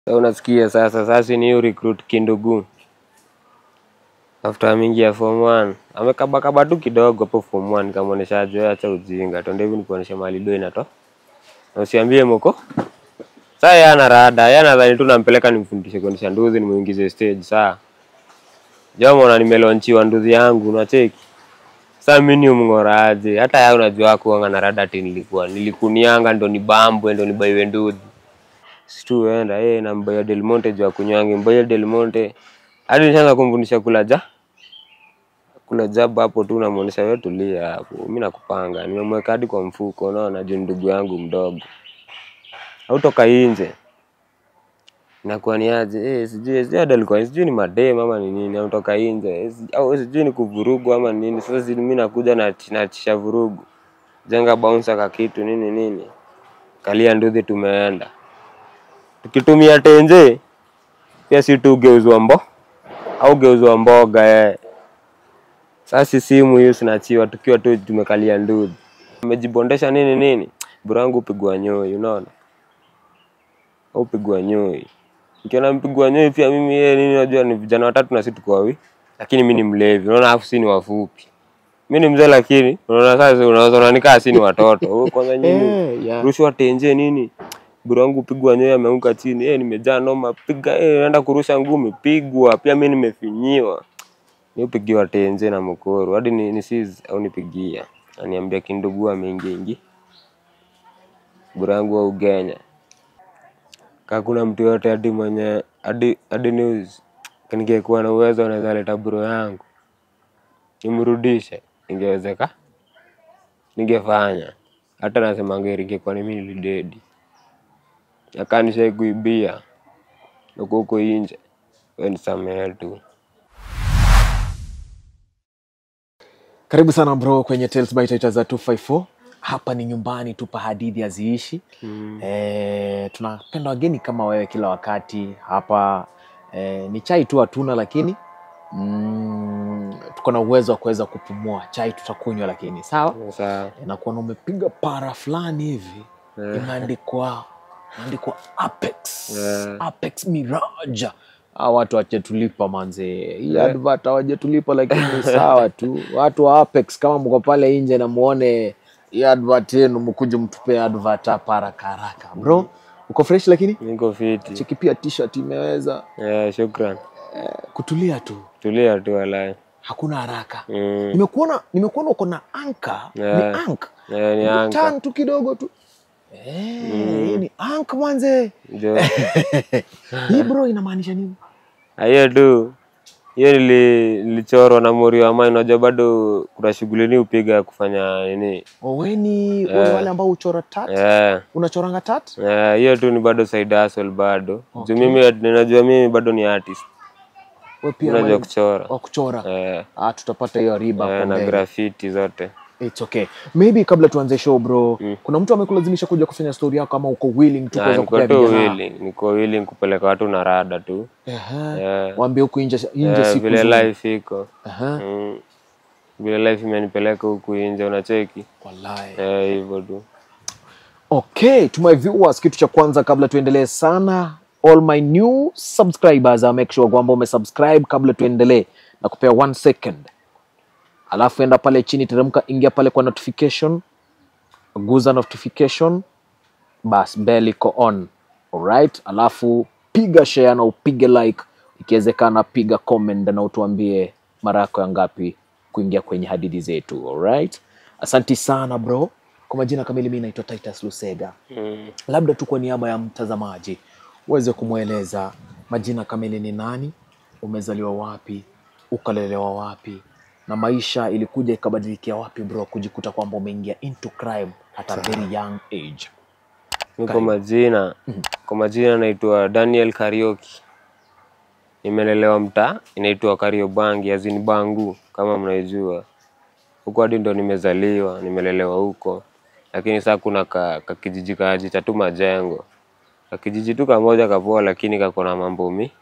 Sasa unasikia sasa, sasa ni hiyo recruit kindugu after ameingia form 1 amekabakaba tu kidogo hapo form 1, nikamwonyesha aje, acha ujinga, twende hivi nikuonyeshe mahali do inato na usiambie moko. Sasa yeye ana rada, yeye anadhani tu nampeleka nimfundishe kuendesha nduzi, nimuingize stage. Saa jamaa na nimelonchiwa nduzi yangu, unacheki sasa mimi ni mng'oraje? Hata yeye unajua kuanga na rada ati nilikuwa nilikunianga ndo nibambwe ndo nibaiwe nduzi situenda eh, nambaya Del Monte juu ya kunywangi mbaya Del Monte hadi nishaanza kumfundisha kula ja kula jaba hapo tu, namuonesha wewe, tulia hapo, mimi nakupanga, nimemweka hadi kwa mfuko, unaona, juu ndugu yangu mdogo, hautoka nje nakuwa ni aje eh, sijui sijui hadi alikuwa sijui ni madem ama ni nini, hautoka nje eh, si- au sijui ni kuvurugu ama ni nini. Sasa si mimi nakuja na natisha vurugu, jenga bouncer ka kitu nini nini, kalia nduthi, tumeenda tukitumia tenje pia si tu geuzwa mbo au geuzwa mboga eh. Sasa simu hiyo sinachiwa tukiwa tu tumekalia nduthi, umejibondesha nini nini, burangu upigwa nyoi, unaona au upigwa nyoi. Nikiona mpigwa nyoi pia mimi yeye nini, najua ni vijana watatu na sisi tuko wawi, lakini mimi ni mlevi, unaona, afu si ni wafupi. Mimi ni mzee, lakini unaona sasa, unaweza unanikaa si ni watoto. Wewe kwanza nyinyi Eh, yeah. rushwa tenje nini bro wangu pigwa nyoyo ameanguka chini eh, nimejaa noma piga eh, naenda kurusha ngumi pigwa pia mimi nimefinyiwa niupigiwa tenje na mkoro hadi ni, ni sis au nipigia aniambia kindugu ameingia ingi bro wangu wa Ugenya kama kuna mtu yote hadi mwenye hadi hadi news ningekuwa na uwezo naweza leta bro yangu nimrudishe ingewezeka ningefanya hata nasema ngeri ingekuwa ni mimi nilidedi akanisha kuibia uko huko inje we nisamehe tu Karibu sana bro kwenye Tales by Taita za 254. Hapa ni nyumbani, tupa hadithi haziishi. mm. E, tunapenda wageni kama wewe kila wakati hapa. E, ni chai tu hatuna, lakini mm, tuko na uwezo wa kuweza kupumua. Chai tutakunywa, lakini sawa. Sawa. E, nakuwa umepiga para fulani hivi Eh. imeandikwa imeandikwa Apex Eh. Apex Mirage. Hawa watu wachetulipa manze, hii Eh. advert hawajetulipa, lakini ni sawa tu. Watu wa Apex, kama mko pale nje na muone hii advert yenu, mkuje mtupe advert hapa haraka haraka. Bro, uko fresh, lakini niko fiti cheki pia t-shirt imeweza eh, shukran eh, kutulia tu, tulia tu walai hakuna haraka. mm. Nimekuona nimekuona uko na anka, ni Eh. ank eh, ni anka Turn tu kidogo tu Eh, hii ni ank manze. jo Hii bro inamaanisha nini? Ah, hiyo tu hiyo nili, nilichorwa na mori wa mine unajua bado kuna shughuli ni upiga ya kufanya nini Oweni wale wale ambao uchora tat. eh Unachoranga tat? eh, hiyo tu ni bado side hustle bado Okay. juu mimi ninajua mimi bado ni artist Wewe pia unajua wewe kuchora wa kuchora. eh, Ah, tutapata hiyo riba eh, hapo na mbele. graffiti zote It's okay. Maybe kabla tuanze show bro, Mm. kuna mtu amekulazimisha kuja kufanya story yako ama uko willing tu Na kuweza niko kupea tu vijana? willing, niko willing kupeleka watu na rada tu Ehe. Eh, Waambie huku nje nje eh, siku vile zote. life iko Ehe. mm. vile life imenipeleka huku nje unacheki Wallahi. eh, hivyo tu Okay, to my viewers, kitu cha kwanza kabla tuendelee sana, all my new subscribers, uh, make sure kwamba umesubscribe kabla tuendelee na kupea one second, alafu enda pale chini, teremka, ingia pale kwa notification, guza notification, bas bell iko on, alright. Alafu piga share na upige like, ikiwezekana piga comment na utuambie mara yako ya ngapi kuingia kwenye hadithi zetu, alright. Asanti sana bro. Kwa majina kamili, mi naitwa Titus Lusega. mm. Labda tu kwa niaba ya mtazamaji uweze kumweleza majina kamili ni nani, umezaliwa wapi, ukalelewa wapi, na maisha ilikuja ikabadilikia wapi bro, kujikuta kwamba umeingia into crime at a very young age. mi kwa Karibu. majina kwa majina naitwa Daniel Karioki nimelelewa mtaa inaitwa Kariobangi azini Bangu kama mnaijua huko hadi ndo nimezaliwa nimelelewa huko lakini saa kuna ka, ka kijiji kajicha tu majengo ka kijiji tu kamoja kapoa lakini kako na mambo mi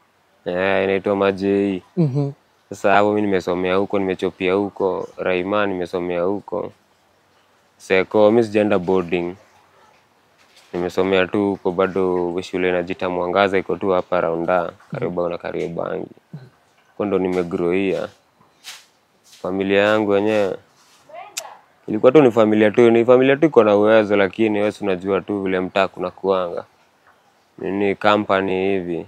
eh, inaitwa Majei mm Sasa hapo mi nimesomea huko, nimechopia huko Raima, nimesomea huko Seko. Mi sijaenda boarding nimesomea tu huko bado shule inajita Mwangaza iko tu hapa Raunda karibu na Kariobangi. Huko ndo nimegrowia. Familia yangu wenyewe ilikuwa tu ni familia tu, ni familia tu iko na uwezo, lakini wewe si unajua tu vile mtaa kuna kuanga nini company hivi.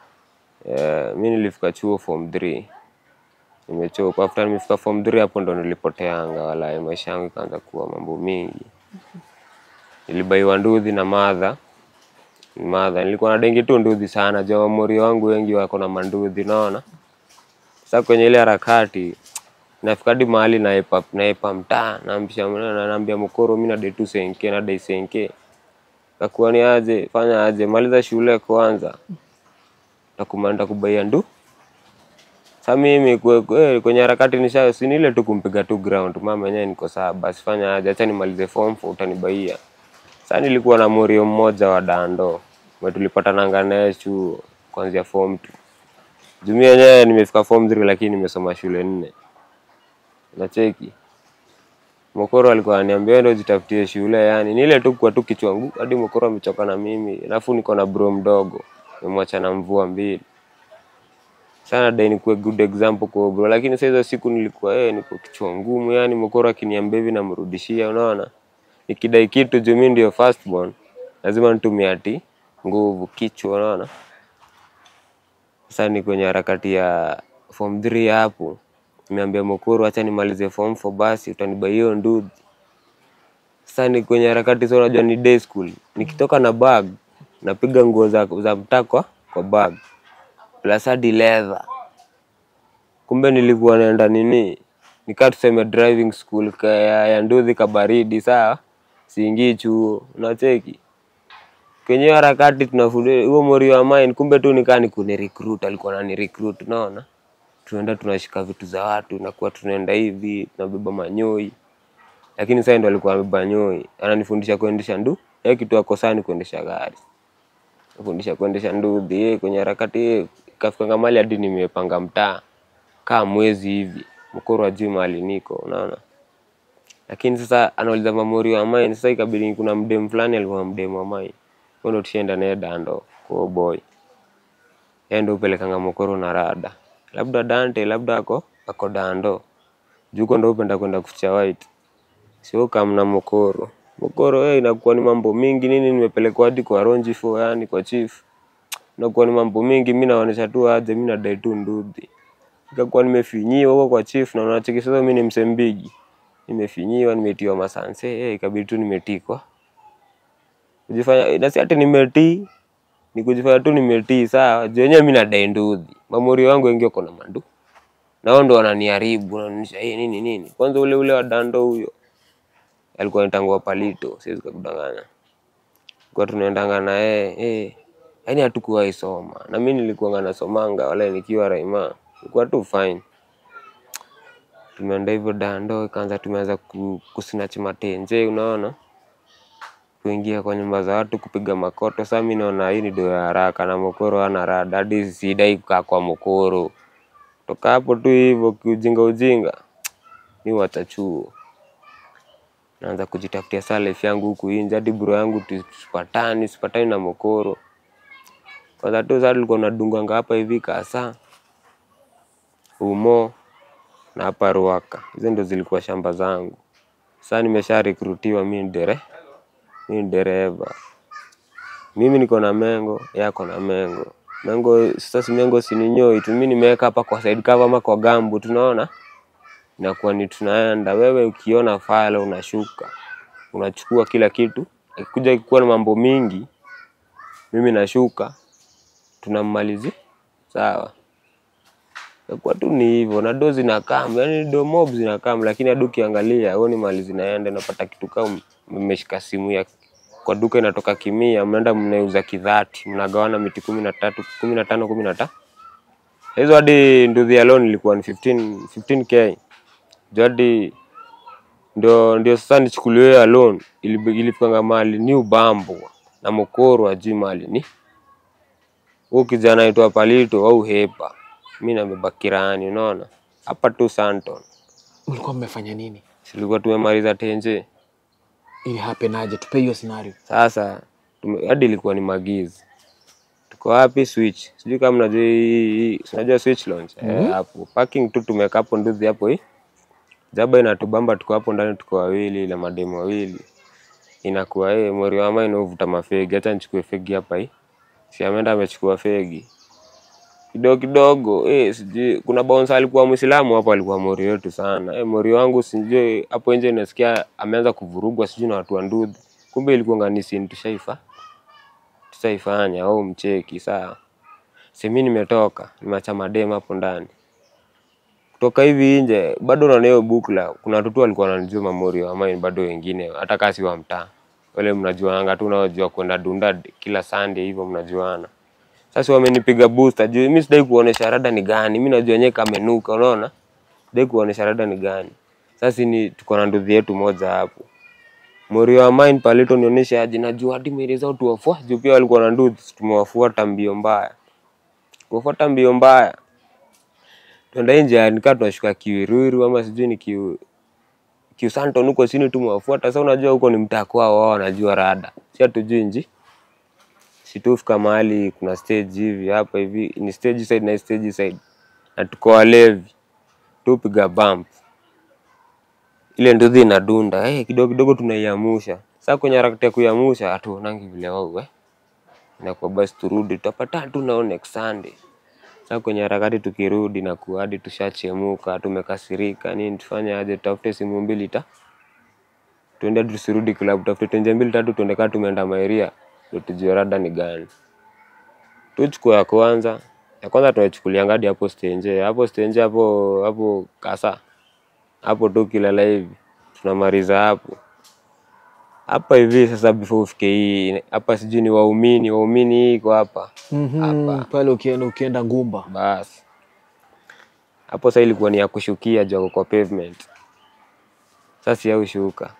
Eh, mi nilifika chuo form 3 nimechoka. After nimefika form 3 hapo ndo nilipoteanga, wala maisha yangu ikaanza kuwa mambo mingi. Nilibaiwa nduthi na madha madha, nilikuwa na dengi tu nduthi sana, jua wamori wangu wengi wako na manduthi, naona sasa kwenye ile harakati nafika hadi mahali naepa naepa mtaa naambia na naambia mkoro mimi nadai tu senke nadai senke takuwa ni aje fanya aje maliza shule kwanza takuma nitakubaia ndu sasa mimi kwe, kwe, kwenye harakati nisha si ni ile tu kumpiga tu ground mama yenyewe niko sawa basi fanya aje acha nimalize form 4 utanibaia sasa nilikuwa na morio mmoja wa dando mwe tulipatananga naye chuo kuanzia form 2 jumia yenyewe nimefika form 3 lakini nimesoma shule nne nacheki Mokoro alikuwa ananiambia wewe ndio jitafutie shule, yani ni ile tu kwa tu kichwa ngumu hadi Mokoro amechoka na mimi, alafu niko na bro mdogo nimemwacha na mvua mbili sana dai nikuwe good example kwa bro, lakini sasa hizo siku nilikuwa eh, niko kichwa ngumu, yani Mokoro akiniambia hivi namrudishia, unaona nikidai kitu juu mimi ndio first born, lazima nitumie ati nguvu kichwa, unaona sasa ni kwenye harakati ya form 3 hapo nimeambia Mokoro acha nimalize form 4 basi utanibai hiyo nduthi. Sasa ni kwenye harakati sasa, unajua ni day school, nikitoka na bag napiga nguo za, za mtaa kwa kwa bag plus hadi leather. Kumbe nilikuwa naenda nini, nikaa tuseme driving school ka, ya, ya nduthi kabaridi, sawa, siingii chuo, unacheki kwenye hiyo harakati tunafundisha huo mori wa mine, kumbe tu nikaa ni kuni recruit, alikuwa anani recruit, unaona tunaenda tunashika vitu za watu, nakuwa tunaenda hivi tunabeba manyoi, lakini sasa ndo alikuwa amebeba nyoi, ananifundisha kuendesha ndu yeye kitu akosani kuendesha gari, nifundisha kuendesha nduthi yeye kwenye harakati yeye kafika mali hadi nimepanga mtaa kaa mwezi hivi, mkoro ajui mahali niko, unaona lakini sasa anauliza mamori wa mine. Sasa ikabidi kuna mdem fulani alikuwa mdem wa mine, huyo ndo tushaenda naye dando kwa boy, yeye ndo upelekanga mokoro na rada labda Dante labda ako ako dando juko ndo upenda kwenda kucha white sio kamna mokoro mokoro eh, inakuwa ni mambo mingi nini, nimepelekwa hadi kwa ronji fo, yani kwa chief, inakuwa ni mambo mingi. Mimi naonesha tu aje, mimi nadai tu nduthi, ikakuwa nimefinyiwa huko kwa chief, na unacheki sasa, mimi ni msembigi, nimefinyiwa, nimetiwa masanse eh, ikabidi tu nimetikwa kujifanya na si ati nimetii ni kujifanya tu nimetii sawa. Juu wenyewe mimi nadai nduthi, mamuri wangu wengi wako na mandu na wao ndo wananiharibu, wananisha hey, nini nini. Kwanza ule ule wa dando huyo alikuwa anitangua palito, siwezi kukudanganya, kwa tunaendanga na yeye eh, yani hatukuwahi soma na mimi nilikuwa nasomanga wala nikiwa Raima, ilikuwa tu fine. Tumeenda hivyo dando, ikaanza tumeanza ku- kusnatch matenje, unaona kuingia kwa nyumba za watu kupiga makoto. Sasa mimi naona hii ni do ya haraka na mokoro ana rada, hadi sidai kukaa kwa mokoro. Toka hapo tu hivyo kiujinga ujinga, mi wacha chuo, naanza kujitafutia salef yangu huku nje, hadi bro yangu tusipatani sipatani na mokoro. Kwanza tu sasa tulikuwa tunadunganga hapa hivi kasa umo na hapa Ruaka, hizo ndo zilikuwa shamba zangu. Sasa nimesha rekrutiwa, mi ni dere mi ni dereva, mimi niko na mengo, yako na mengo. Mengo sasa, si mengo sininyoi tu, mi nimeweka hapa kwa side cover ama kwa gambu, tunaona inakuwa ni tunaenda. Wewe ukiona file unashuka, unachukua kila kitu, ikikuja kuwa na mambo mingi, mimi nashuka, tunammalizi sawa. Kwa tu ni hivyo na do zinakam, yani do mob zinakam, lakini hadi ukiangalia huoni mali zinaenda, unapata kitu kama mmeshika simu ya kwa duka inatoka kimia, mnaenda mnauza kidhati, mnagawana miti kumi na tatu kumi na tano kumi na tano hizo hadi nduthi ya loan ilikuwa ni 15 15k juu hadi ndio ndio sasa nichukuliwe ya loan ilipanga mali ni ubambo na mokoro ajui mali ni huyu kijana aitwa Palito au Hepa, mi nabeba kirani, unaona hapa tu Santon. Mlikuwa mmefanya nini? Silikuwa tumemaliza tenje Ili happen aje? Tupe hiyo scenario. Sasa Tume- hadi ilikuwa ni magizi tuko wapi switch sijui kama mnajua hii- hii- si unajua switch launch eh, hapo parking tu tumeka hapo nduzi hapo hii jaba inatubamba tuko hapo ndani tuko wawili na mademu wawili inakuwa eh mori wama inavuta mafegi acha nichukue fegi hapa hii si ameenda amechukua fegi kidogo kidogo eh sijui kuna bouncer alikuwa Muislamu hapo alikuwa mori wetu sana eh mori wangu sijui hapo nje nasikia ameanza kuvurugwa sijui na watu wa ndudhi kumbe ilikuwa nganisi tushaifa tutaifanya au mcheki saa simi nimetoka nimeacha madem hapo ndani kutoka hivi nje bado naona hiyo bukla kuna watoto walikuwa wananijua mamori wa mine bado wengine hata kasi wa mtaa wale mnajuananga tu unaojua kwenda dunda kila Sunday hivyo mnajuana sasa wamenipiga booster juu mimi sidai kuonesha rada ni gani mimi najua nyewe kamenuka unaona sidai kuonesha rada ni gani sasa ni tuko na nduthi yetu moja hapo Mori wa mine palito nionyeshe aje najua hadi mili zao tuwafua juu pia walikuwa na nduthi tumewafuata mbio mbaya kuwafuata mbio mbaya tuenda nje nikaa tunashuka kiwiruiru ama sijui ni kiu kiusanton huko chini tumewafuata sasa unajua huko ni mtaa kwao wao wanajua rada si hatujui nji situfika mahali kuna stage hivi hapa hivi ni stage side na stage side na tuko walevi tupiga bump ile nduthi inadunda eh kidogo kidogo tunaiamusha sasa kwenye harakati ya kuiamusha hatuonangi vile wao eh inakuwa basi turudi tutapata tu nao next Sunday sasa kwenye harakati tukirudi na kuadi tushachemuka tumekasirika nini tufanye aje tutafute simu mbili ta tuende tusirudi club tutafute tenje mbili tatu tuende kaa tumeenda maeria ndio tujue rada ni gani tuchukua ya kwanza ya kwanza tunaichukulia ngadi hapo stenje hapo stenje hapo hapo kasa hapo tu kilala hivi tunamaliza hapo hapa hivi sasa before ufike hii hapa sijui ni waumini waumini hii iko hapa Mhm, pale ukienda ukienda ngumba basi hapo sasa ilikuwa ni ya kushukia juu ako kwa pavement sasa ya ushuka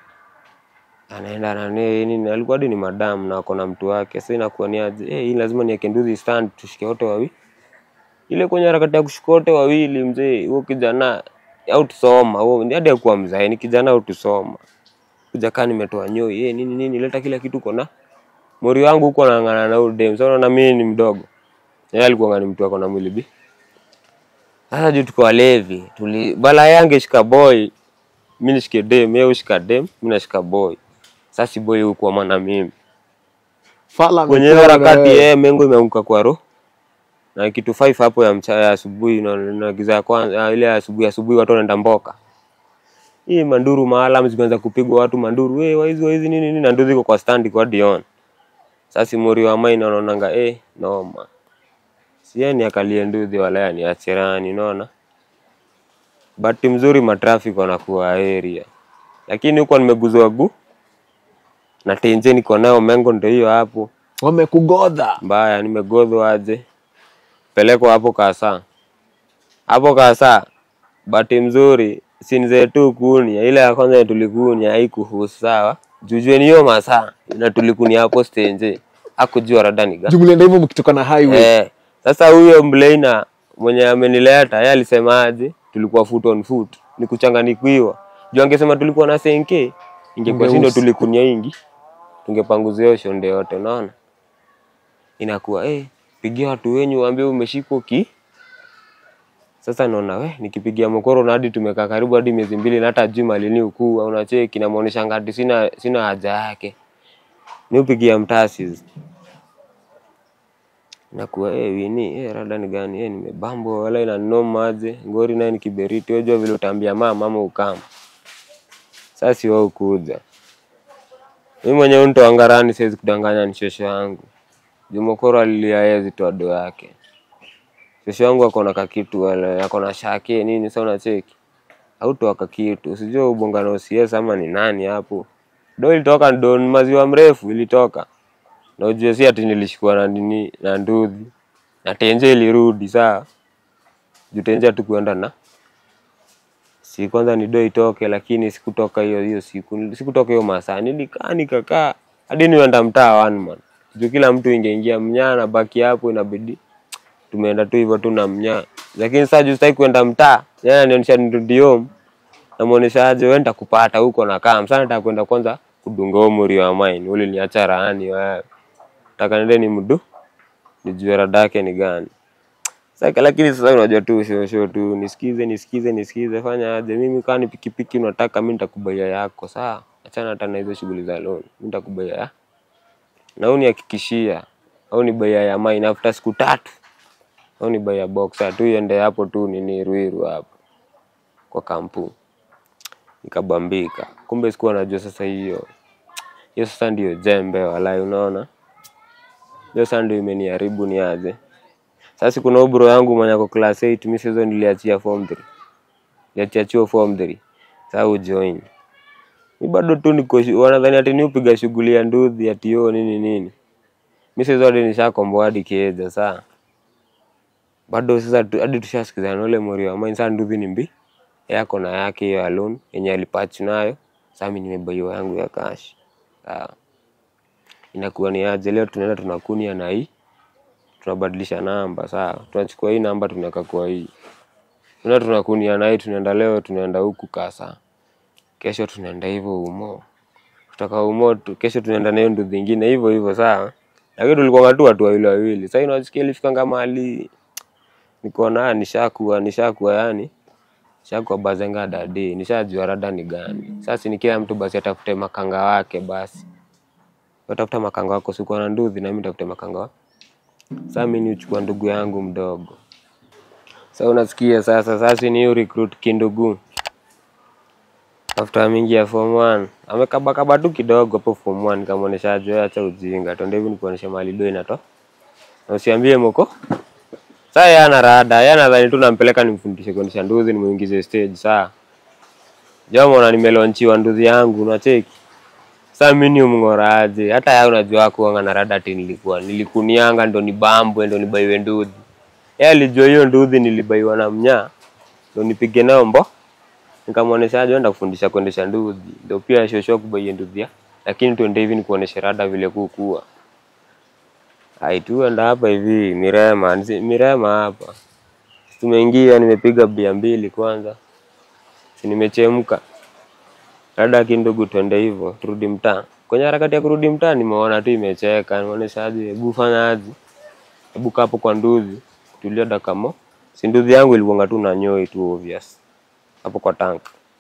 anaenda nani nini alikuwa hadi ni madam na ako na mtu wake sasa inakuwa ni aje eh hii lazima niweke nduzi stand tushike wote wawili ile kwenye harakati ya kushuka wote wawili mzee huo kijana au tusoma huo hadi akuwa mzae ni kijana au tusoma kuja kaa nimetoa nyoi eh nini nini leta kila kitu kona mori wangu huko anang'ana na huyo dem sasa unaona mimi ni mdogo yeye alikuwa ni mtu ako na mwili bi sasa juu tuko walevi tuli bala yange shika boy mimi nishike dem yeye ushika dem mimi nashika boy sasa si boy huko maana mimi fala kwenye amepewa harakati wewe. yeye mengo imeanguka kwa roho na kitu 5 hapo ya mchana ya asubuhi na, na giza ya kwanza ah, ile ya asubuhi asubuhi watu wanaenda mboka hii manduru maalam zimeanza kupigwa watu manduru wewe waizi waizi nini nini na ndio ziko kwa stand kwa Dion sasa mori wa maina anaonanga eh noma sieni akalie nduthi wala yani achirani unaona bahati mzuri matrafiki wanakuwa area lakini huko nimeguzwa gu na tenje niko nayo mengo ndio hiyo hapo wamekugodha mbaya nimegodhwa aje pelekwa hapo kasa hapo kasa bahati mzuri sinze tu kunia ile ya kwanza yenye tulikunia haikuhusu sawa jujue ni hiyo masaa na tulikunia hapo stenje akujua rada ni gani jumlienda hivyo mkitoka na highway Eh, sasa huyo mleina mwenye amenileta yeye alisemaje? Tulikuwa foot on foot, ni kuchanganikiwa. Juu angesema tulikuwa na senke, ingekuwa sindo Ungeusi. tulikunia ingi, tungepanguzia hiyo shonde yote, unaona? Inakuwa eh, pigia watu wenyu waambie umeshikwa ki. Sasa naona we nikipigia mokoro na hadi tumekaa karibu hadi miezi mbili na hata juma lini ukuu unacheki namuonesha ngati sina sina haja yake. Niupigia mtasi nakuwa eh wini eh rada ni gani eh nimebambwa wala ina noma aje ngori naye ni kiberiti unajua vile utaambia mama mama ukama sasa si wao kuja mimi mwenyewe mtu angarani siwezi kudanganya ni shosho yangu Jumokoro alilia yeye zitoa do yake shosho yangu ako na kakitu wala ako na shake nini sasa unacheki hautoa kakitu usijue ubonga na OCS ama ni nani hapo do ilitoka do ni maziwa mrefu ilitoka na ujue si ati nilishikwa na nini na nduthi na tenje ilirudi saa juu tenje hatukuenda na si kwanza ni do itoke lakini sikutoka hiyo hiyo siku sikutoka hiyo masaa nilikaa nikakaa hadi nienda mtaa one man juu kila mtu ingeingia mnyaa na baki hapo inabidi tumeenda tu hivyo tu na mnyaa lakini saa juu sitaki kuenda mtaa yeye ananionyesha nirudi home namuonesha aje wewe nitakupata huko na kaa msana nataka kwenda kwanza kudunga huo muri wa mine ule niacha raani wewe taka nende ni mdu nijue rada yake ni gani sasa lakini sasa unajua tu show show tu nisikize nisikize nisikize fanya aje mimi kama ni pikipiki unataka mimi nitakubaia yako sawa achana hata na hizo shughuli za loan mimi nitakubaia ya na unihakikishia au ni baia ya mine after siku tatu au ni baia boxer tu iende hapo tu nini Ruiru hapo kwa kampu nikabambika kumbe sikuwa najua sasa hiyo hiyo sasa ndio jembe walai unaona hiyo sasa ndio imeniharibu ni aje sasa kuna ubro yangu mwenye ako class 8 mimi sasa niliachia form 3 niliachia chuo form 3 sasa ujoin mi bado tu niko shu- wanadhani ati ni upiga shughuli ya nduthi ati yo nini nini mi sasa hadi nishakomboa hadi kieja saa bado sasa tu- hadi tushasikizana na ule mori wa mine sasa nduthi ni mbi yako na yake hiyo alone yenye alipatch nayo sasa mimi nimebaiwa yangu ya cash sawa inakuwa ni aje leo tunaenda tunakunia na hii tunabadilisha namba sawa tunachukua hii namba tunaweka kwa hii tunaenda tunakunia na hii tunaenda leo tunaenda huku kasa kesho tunaenda hivyo umo kutoka umo tu, kesho tunaenda na hiyo nduthi ingine hivyo hivyo sawa lakini tulikuwa tu watu wawili wawili sasa inasikia ilifikanga mahali niko na nishakuwa nishakuwa yani nishakuwa bazenga dadi nishajua rada ni gani sasa ni kila mtu basi atafute makanga wake basi watafuta makanga wako sikuwa na nduthi na mimi nitafute makanga wa sasa mimi nichukua ndugu yangu mdogo sasa unasikia sasa sasa ni hiyo recruit kindugu after ameingia form 1 amekabakaba tu kidogo hapo form 1 nikamwonyesha aje acha ujinga twende hivi nikuonyeshe mahali do inato na usiambie moko sasa yeye ana rada yeye anadhani tu nampeleka nimfundishe kuendesha nduthi nimuingize stage saa jamaa na nimelonchiwa nduthi yangu unacheki sasa mimi ni mng'oraje hata yeye unajua kuanga na rada ati nilikuwa nilikunianga ndo nibambwe ndo nibaiwe nduthi yeye alijua hiyo nduthi nilibaiwa na mnyaa ndo nipige nayo mbo nikamwonyesha aje enda kufundisha kuendesha nduthi ndio pia shosho kubaie nduthi ya lakini tuende hivi nikuoneshe rada vile kukua ai tu enda hapa hivi Mirema nisi- Mirema hapa tumeingia nimepiga bia mbili kwanza si nimechemka rada kindugu twende hivyo turudi mtaa kwenye harakati ya kurudi mtaa nimeona tu imecheka nimeonyesha aje hebu fanya aje hebu kaa hapo kwa nduthi tulia dakika mo si nduthi yangu ilikuanga tu na nyoi tu obvious hapo kwa tank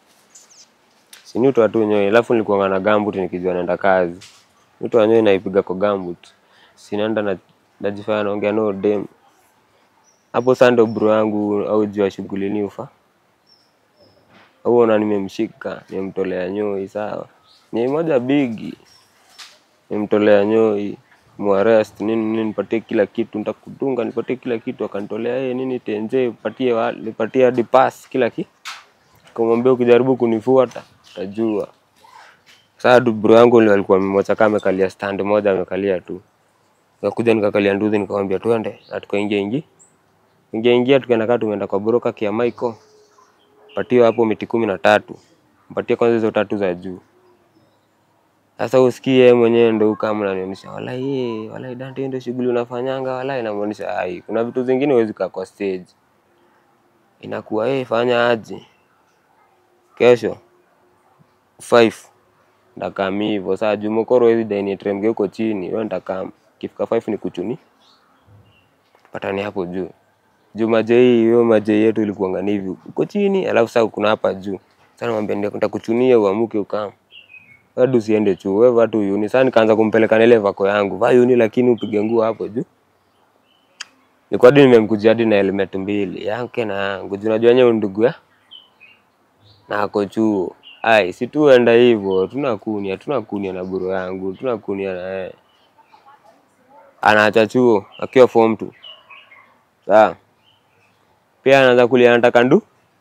sinyutwa tu nyoi alafu nilikuanga na gambut nikijua naenda kazi mtu nyoi naipiga kwa gambut sinaenda na najifanya naongea no dem hapo sasa ndo bro yangu au jua shughuli ni ufa au ona nimemshika nimemtolea nyoi sawa nyoi moja bigi nimemtolea nyoi muarrest nini nini nipatie kila kitu nitakudunga nipatie kila kitu akanitolea yeye nini tenje patie wa- nipatie hadi pass kila kitu kumwambia ukijaribu kunifuata utajua sasa du bro yangu ndio alikuwa mmoja kama amekalia stand moja amekalia tu nikakuja nikakalia nduthi nikamwambia twende na tukaingia ingi ingia ingia tukaenda kaa tumeenda kwa broka kia Michael patio hapo miti kumi na tatu mpatie kwanza hizo tatu za juu sasa usikie yeye mwenyewe ndo ukama unanionyesha walai ye walai Dante ndio shughuli unafanyanga walai namuonyesha ai kuna vitu zingine huwezi kaa kwa stage inakuwa yeye fanya aje kesho 5 ndakam hivyo saa juu mokoro hizi daini tremge huko chini wewe ndakam kifika 5 ni kuchuni patani hapo juu juu majei hiyo majei yetu ilikuanga ni hivi uko chini alafu sasa kuna hapa juu sasa namwambia ndio nitakuchunia uamuke ukam hadi usiende chuo wewe vaa tu uni sasa nikaanza kumpeleka na ile vako yangu vaa uni lakini upige nguo hapo juu nilikuwa hadi nimemkujia hadi na helmet mbili yake na yangu juu unajua nyewe ndugu ya na ako chuo ai si tuenda hivyo tunakunia tunakunia na buro yangu tunakunia na yeye anaacha chuo akiwa form 2 sawa pia anaanza kulia anataka ndu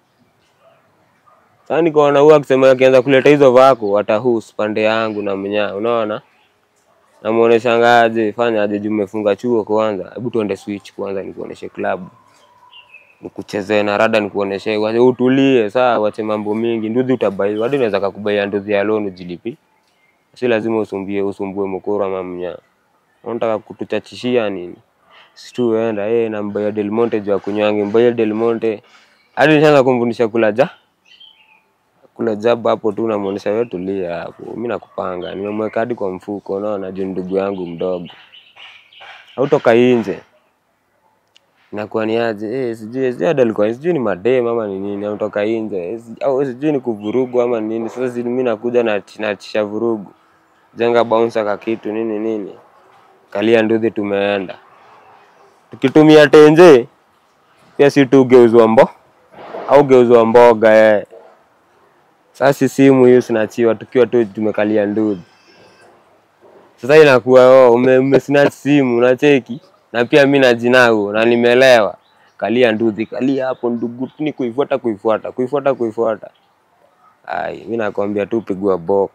sasa nikaona huyu akisema akianza kuleta hizo vako atahus pande yangu na mnyaa unaona namuoneshanga aje fanya aje juu umefunga chuo kwanza hebu tuende switch kwanza nikuoneshe klabu nikuchezee na rada nikuoneshe wache utulie saa wache mambo mingi nduthi utabaiwa hadi unaweza kakubaia nduthi ya loan ujilipi si lazima usumbie usumbue mkoro ama mnyaa unataka kutuchachishia nini situenda eh nambaya Del Monte juu ya kunywangi mbaya Del Monte hadi nishaanza kumfundisha kula ja kula jaba hapo tu unamuonesha wewe tulia hapo mimi nakupanga nimemweka hadi kwa mfuko unaona juu ni ndugu yangu mdogo hautoka nje inakuwa ni aje eh sijui sijui hadi alikuwa sijui ni madem ama ni nini amtoka nje eh, si- au sijui ni kuvurugu ama ni nini sasa si mimi nakuja na natisha vurugu jenga bouncer ka kitu nini nini kalia nduthi tumeenda tukitumia tenje pia si tu geuzwa mbo au geuzwa mboga eh. Sasa simu hiyo sinachiwa tukiwa tu tumekalia nduthi. Sasa inakuwa oh, ume, ume snatch simu unacheki na pia mimi najinau na nimelewa. Kalia nduthi, kalia hapo ndugu, ni kuifuata kuifuata, kuifuata kuifuata. Ai, mimi nakwambia tu pigwa box.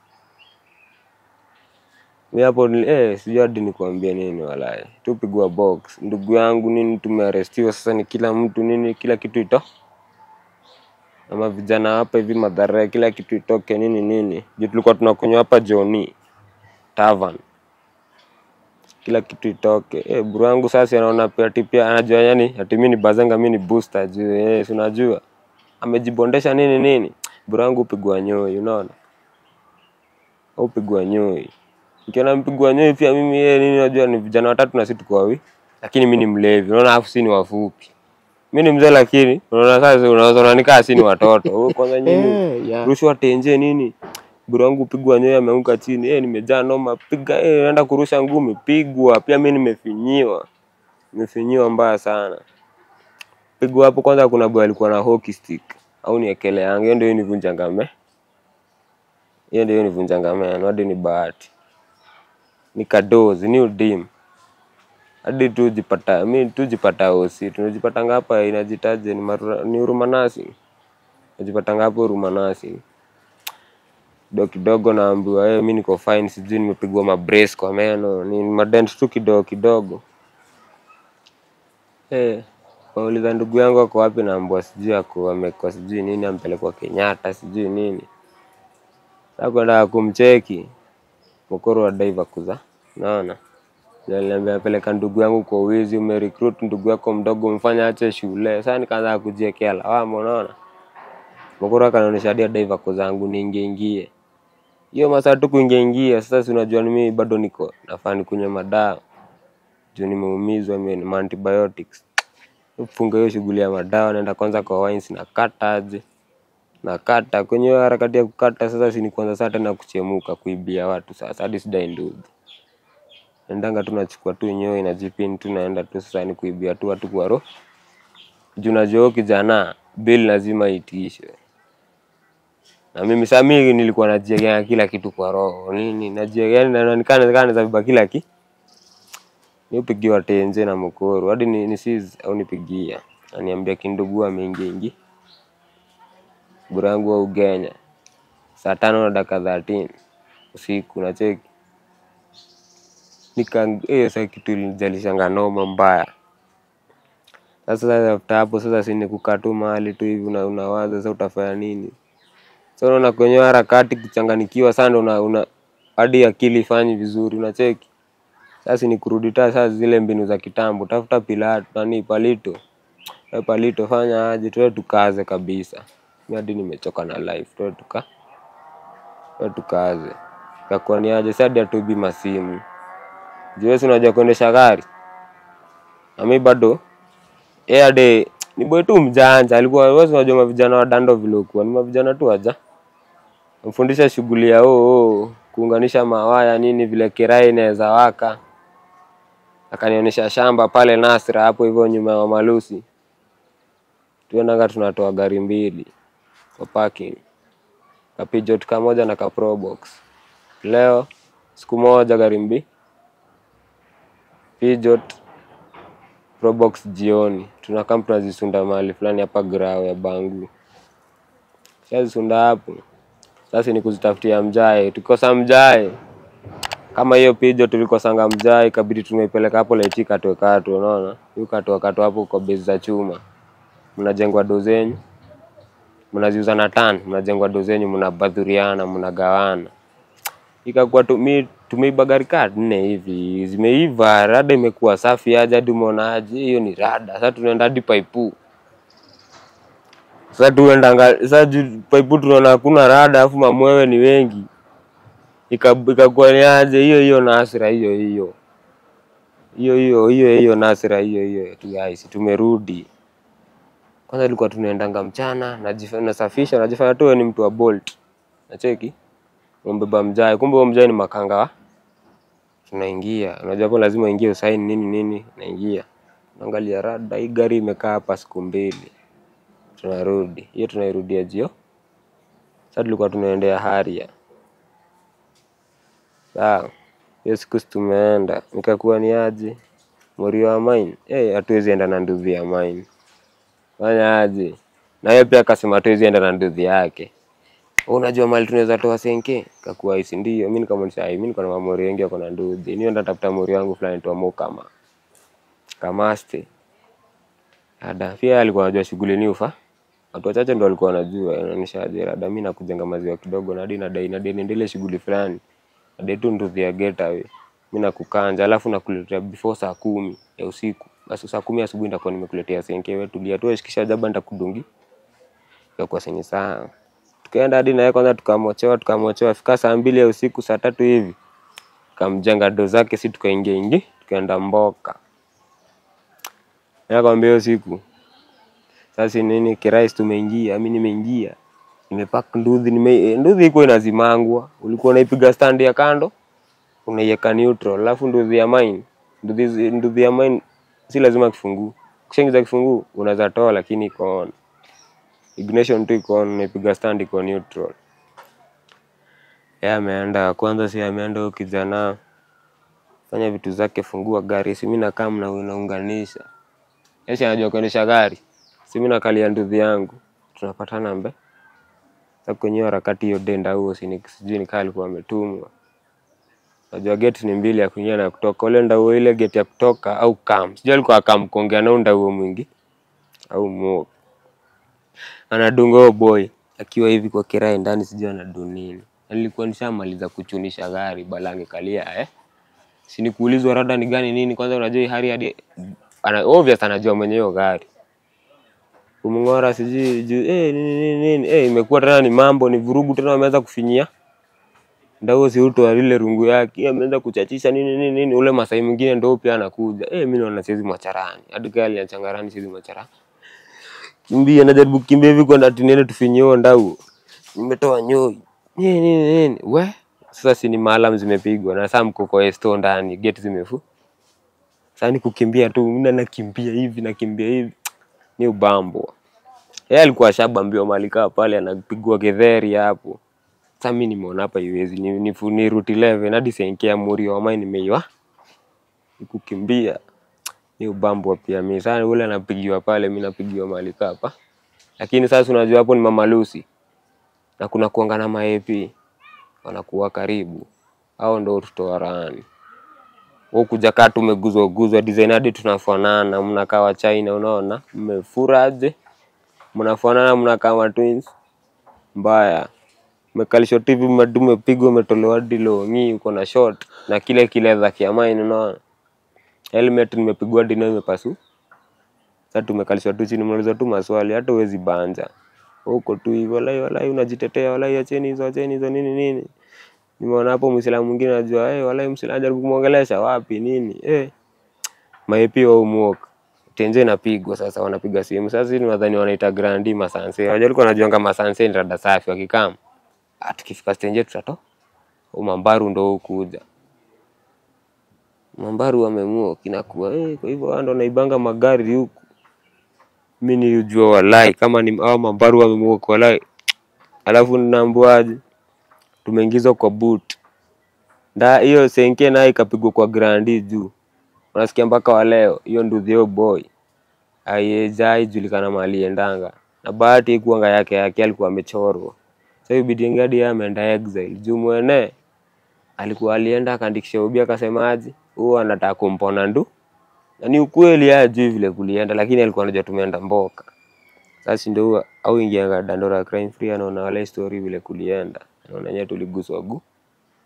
Mimi hapo ni- eh, sijui hadi nikwambie nini walai. Tu pigwa box. Ndugu yangu nini tumearestiwa sasa ni kila mtu nini kila kitu ito ama vijana hapa hivi madhara kila kitu itoke nini nini juu tulikuwa tunakunywa hapa Joni Tavern kila kitu itoke eh bro yangu sasa anaona pia ati pia anajua yani ati mimi ni bazanga mimi ni booster juu eh si unajua amejibondesha nini nini bro yangu upigwa nyoi unaona au upigwa nyoi nikiona mpigwa nyoi pia mimi yeye nini unajua ni vijana watatu na sisi tuko wawi lakini mimi ni mlevi unaona afu si ni wafupi mimi ni mzee lakini unaona sasa unaweza unanikaa si ni watoto Wewe kwanza nyinyi Eh, yeah. rushwa tenje nini bro wangu pigwa nyoyo ameanguka chini eh nimejaa noma piga eh naenda kurusha ngumi pigwa pia mimi nimefinyiwa nimefinyiwa mbaya sana pigwa hapo kwanza kuna boy alikuwa na hockey stick au niekele yangu hiyo ndio nivunja ngame hiyo ndio nivunja ngame hadi ni bahati nikadozi ni udim hadi tujipata mi tujipata osi tunajipata ngapa inajitaje ni, marura, ni urumanasi najipata ngapo urumanasi kidogo kidogo naambiwa hey, mi niko fine sijui nimepigwa mabrace kwa meno ni madent tu kidogo kidogo hey, wauliza ndugu yangu ako wapi naambua sijui ako amekwa sijui nini ampelekwa kenyatta sijui nini sa kwenda kumcheki mkoro wa daiva kuza naona Aliniambia peleka ndugu yangu kwa wizi, umerecruit ndugu yako mdogo, umfanya ache shule. Sasa nikaanza kujiekea lawama, unaona. Mkoro akanionyesha hadi daiva ko zangu niingie ingie. Hiyo masaa tu kuingia ingia, sasa si unajua ni mimi bado niko nafaa nikunywe madawa. Juu nimeumizwa mimi na antibiotics. Funga hiyo shughuli ya madawa, naenda kwanza kwa wines na kata aje. Nakata kwenye hiyo harakati ya kukata sasa si ni kwanza saa tena kuchemuka kuibia watu sasa hadi sidai ndugu endanga tu nachukua tu nyoi na jipini tu naenda tu sasa ni kuibia tu watu kwa roho juu najua huyo kijana bill lazima iitishwe na mimi saa mimi nilikuwa najiegea kila kitu kwa roho nini najiegea yani naonekana kana naweza beba kila ki nipigiwa tenje na mkoro hadi ni, ni sis au nipigia aniambia kindugu ameingia ingi burangu wa Ugenya saa tano na dakika 13 usiku nacheki nika hiyo sasa kitu ilinijalisha noma mbaya. Sasa sasa after hapo sasa si ni kukaa tu mahali tu hivi una, unawaza sasa utafanya nini. Sasa unaona kwenye hiyo harakati kuchanganikiwa sana ndo una, una hadi akili ifanyi vizuri unacheki. Sasa ni kurudi ta sasa zile mbinu za kitambo, tafuta pilato nani palito. Wewe palito fanya aje tuwe tukaze kabisa. Mimi hadi nimechoka na life, tuwe tuka tuwe tukaze. Kakuwa ni aje sasa hadi hatuibi masimu. Juu wewe si unajua kuendesha gari. Na mimi bado yeye hadi ni boy tu mjanja, alikuwa wewe si unajua mavijana wa dando vile ukuwa, ni mavijana tu aja. Mfundisha shughuli ya oo oh, kuunganisha mawaya nini vile kirai inaweza waka. Akanionyesha shamba pale Nasra hapo hivyo nyuma ya Malusi. Tuendanga tunatoa gari mbili kwa parking. Kapijot kamoja na ka Probox. Leo siku moja gari mbili Peugeot Probox jioni. Tunakaa tunazisunda mahali fulani hapa grao ya Bangu. Shazisunda hapo. Sasa ni kuzitafutia mjae. Tukikosa mjae kama hiyo Peugeot tulikosanga mjae ikabidi tumeipeleka hapo Laichi katwe katwe, unaona? Hiyo katwe katwe hapo kwa base za chuma. Mnajengwa do zenyu. Mnaziuza na tan, mnajengwa do zenyu, mnabadhuriana, mnagawana ikakuwa tumi tumeiba gari kaa nne hivi zimeiva, rada imekuwa safi aje, hadi umeona aje, hiyo ni rada. Sasa tunaenda hadi Paipu. Sasa tuendanga sasa juu paipu tunaona hakuna rada afu mamwewe ni wengi. Ika- Ikakuwa ni aje hiyo hiyo Nasra hiyo hiyo. Hiyo hiyo hiyo hiyo Nasra hiyo hiyo tu guys tumerudi. Kwanza ilikuwa tunaendanga mchana najifa- nasafisha najifanya tu wewe ni mtu wa Bolt. Nacheki? Umbeba mjai kumbe huo mjai ni makanga wa tunaingia. Unajua hapo lazima uingie usaini nini nini naingia. Naangalia rada hii gari imekaa hapa siku mbili. Tunarudi. Hiyo tunairudia jio. Sasa tulikuwa tunaendea Haria. Sawa. Hiyo siku si tumeenda. Nikakuwa ni aje? Morio wa mine. Eh, hatuwezi enda na nduthi ya mine. Fanya aje? Na yeye pia akasema hatuwezi enda na nduthi yake. Wewe Unajua mali tunaweza toa senke? Kakuwa hisi ndio. Mimi nikamwonyesha, "Ai, mimi niko na mamori wengi wako na nduthi. Nienda tafuta mori wangu fulani tu amo kama kamaste." Ada, pia alikuwa anajua shughuli ni ufa. Watu wachache ndo walikuwa wanajua, inaonyesha aje rada, mimi nakujenga maziwa kidogo na hadi nadai nadai niendelee shughuli fulani. Nadai tu nduthi ya getaway. Mimi nakukanja, alafu nakuletea before saa kumi ya usiku. Basi saa kumi asubuhi nitakuwa nimekuletea senke, wewe tulia tu, shikisha jaba nitakudungi. Ikakuwa senye saa. Tukaenda hadi naye kwanza tukamochewa, tukamochewa fika saa mbili ya usiku, saa tatu hivi. Kamjenga do zake, si tukaingia ingi, tukaenda mboka. Nakwambia hiyo siku sasa nini kirais tumeingia, mimi nimeingia. Nimepack nduthi, nime eh, nduthi iko inazimangwa. Ulikuwa unaipiga stand ya kando, unaiweka neutral, alafu nduthi ya mine, nduthi zi- nduthi ya mine si lazima kifunguu. Ukishaingiza kifunguu unaweza toa, lakini iko on. Ignition tu iko on, unaipiga stand iko neutral. Yeye ameenda kwanza, si ameenda huyo kijana fanya vitu zake, fungua gari, si mimi nakaa mna unaunganisha. Yeye si anajua kuendesha gari, si mimi nakalia nduthi yangu, tunapatana mbe sasa kwenye hiyo harakati hiyo denda huo si sijui nikaa alikuwa ametumwa. Najua gate ni mbili ya kuingia na ya kutoka. Ule ndauo ile gate ya kutoka au kam. Sijui alikuwa akam kuongea na ndauo mwingi au mo. Anadunga huyo boy akiwa hivi kwa kirai ndani sijui anadu nini. Na Nilikuwa nishamaliza kuchunisha gari balange kalia eh. Si ni kuulizwa rada ni gani nini kwanza unajua hii hali hadi ana obvious anajua mwenye hiyo gari kumng'ora sijui juu eh nini nini nini eh, imekuwa tena ni mambo ni vurugu tena, wameanza kufinyia ndao si uto wa lile rungu yake eh, ameanza kuchachisha nini nini nini. Ule Masai mwingine ndo pia anakuja eh, mimi naona siwezi macharani hadi kali ya changarani siwezi macharani, kimbia najaribu kukimbia hivi kwenda ati niende tufinyie huo ndau, nimetoa nyoi nini nini nini we sasa si ni maalam zimepigwa na saa mko kwa esto ndani gate zimefu sasa ni kukimbia tu, mimi nakimbia hivi nakimbia hivi ni ubambo. Yeye alikuwa ashabambiwa mali kaa pale anapigwa getheri hapo. Sasa mimi nimeona hapa iwezi ni, ni, ni route 11 hadi senkia muri wa mine nimeiwa. Ni kukimbia. Ni ubambo pia mimi. Sasa ule anapigiwa pale mimi napigiwa mali kaa hapa. Lakini sasa unajua hapo ni Mama Lucy. Na kuna kuanga na ma-AP wanakuwa karibu. Hao ndo tutoa raani. Wewe kuja kaa tumeguzwa guzwa design hadi tunafanana, mnakaa wa China unaona? Mmefuraje? Mnafanana mnakaa wa twins. Mbaya. Mmekalishwa TV madu mmepigwa umetolewa hadi longi uko na short na kile kile za kiamaini unaona? Helmet nimepigwa hadi nayo imepasu. Sasa tumekalishwa tu chini mnauliza tu maswali hata huwezi banja. Huko tu hivyo walai walai unajitetea walai acheni hizo acheni hizo nini nini. Nimeona hapo Muislamu mwingine anajua eh, walai Muislamu anajaribu kumwongelesha wapi nini eh, maepi wa umuoka tenje inapigwa sasa, wanapiga simu sasa. Sisi nadhani wanaita grandi masanse, wajua alikuwa anajuanga masanse ni rada safi, wakikam ah, tukifika stenje tutato au mambaru ndo hukuja mambaru wamemua kinakuwa eh, kwa hivyo wao ndo naibanga magari huku. Mimi nilijua walai kama ni hao mambaru wamemua kwa walai, alafu ninaambiwaje, tumeingizwa kwa boot nda hiyo senke nayo ikapigwa kwa grandi juu, unasikia mpaka wa leo hiyo nduthi hiyo boy aiyejai julikana mahali endanga, na bahati ikuanga yake yake, alikuwa amechorwa. Sasa ibidi ngadi yeye ameenda exile juu mwene alikuwa alienda akaandikisha ubi akasemaje, huo anataka kumpona ndu, na ni ukweli yeye ajui vile kulienda, lakini alikuwa anajua tumeenda mboka. Sasa ndio huwa au ingianga Dandora crime free, anaona wale story vile kulienda, anaona yenyewe tuliguswa gu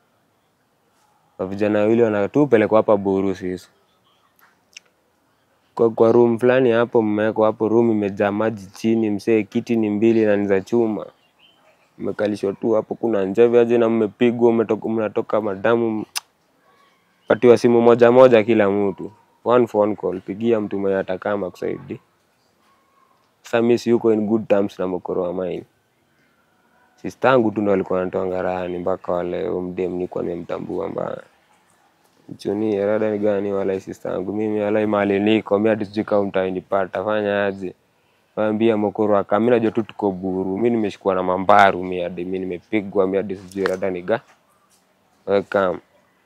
kwa vijana wawili wanatupelekwa hapa Buru sisi kwa, kwa room fulani hapo mmewekwa hapo, room imejaa maji chini, msee, kiti ni mbili na ni za chuma, mmekalishwa tu hapo, kuna njeve aje na mmepigwa, mmetoka, mnatoka madamu, patiwa simu moja moja kila mtu, one phone call, pigia mtu mwenye atakama kusaidia. Sasa mimi si yuko in good terms na mokoro wa mine sistangu tu ndo alikuwa anatoa ngarani mpaka wale umdem nilikuwa nimemtambua mbaya mchunie rada ni gani wala sistangu mimi wala mali niko mimi hadi sijui kama mtainipata fanya aje waambia mokoro aka mimi najua tu tuko buru mimi nimeshikwa na mambaru mimi hadi mimi nimepigwa mimi hadi sijui rada ni ga welcome